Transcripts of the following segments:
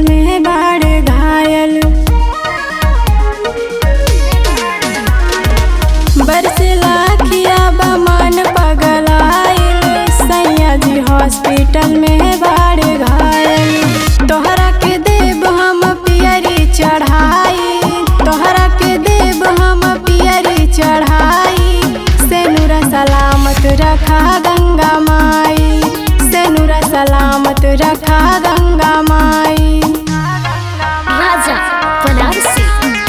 में बाढ़ घायल बरसला खिया बमन पगलाइल सैया जी हॉस्पिटल में बाढ़ घायल तोहरा के देव हम पियरी चढ़ाई तोहरा के देव हम पियरी चढ़ाई सेनुरा सलामत रखा गंगा माई सेनुरा सलामत रखा गंगा माई राजा बनारसी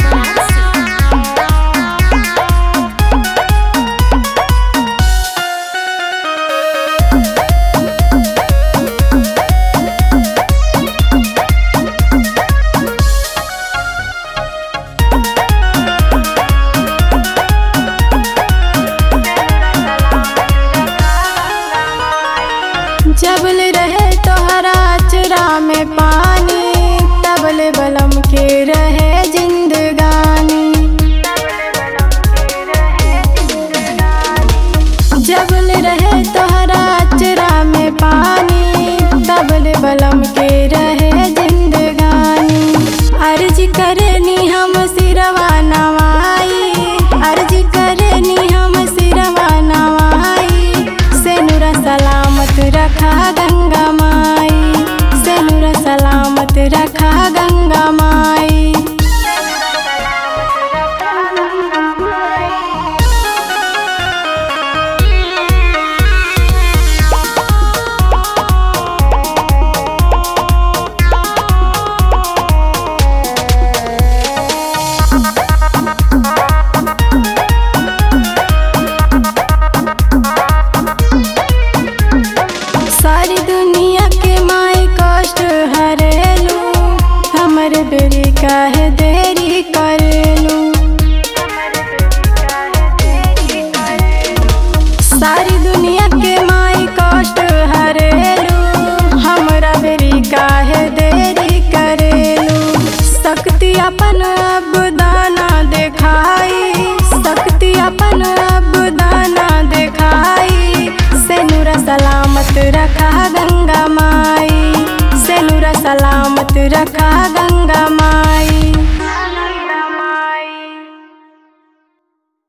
जबल रहे तोहरा चरा में पानी तबल बलम के रहे जिंदगानी जबल रहे तोहरा चरा में पानी तबल बलम के रहे जिंदगानी अर्ज करनी हम सिरवा नवाई अर्ज करनी हम सिरवा नवाई सेनुरा सलामत रखा गंगा माई सेनुरा सलामत रखा गंगा माई सारी दुनिया के माई कष्ट हरेलू हमर बेरी काहे दे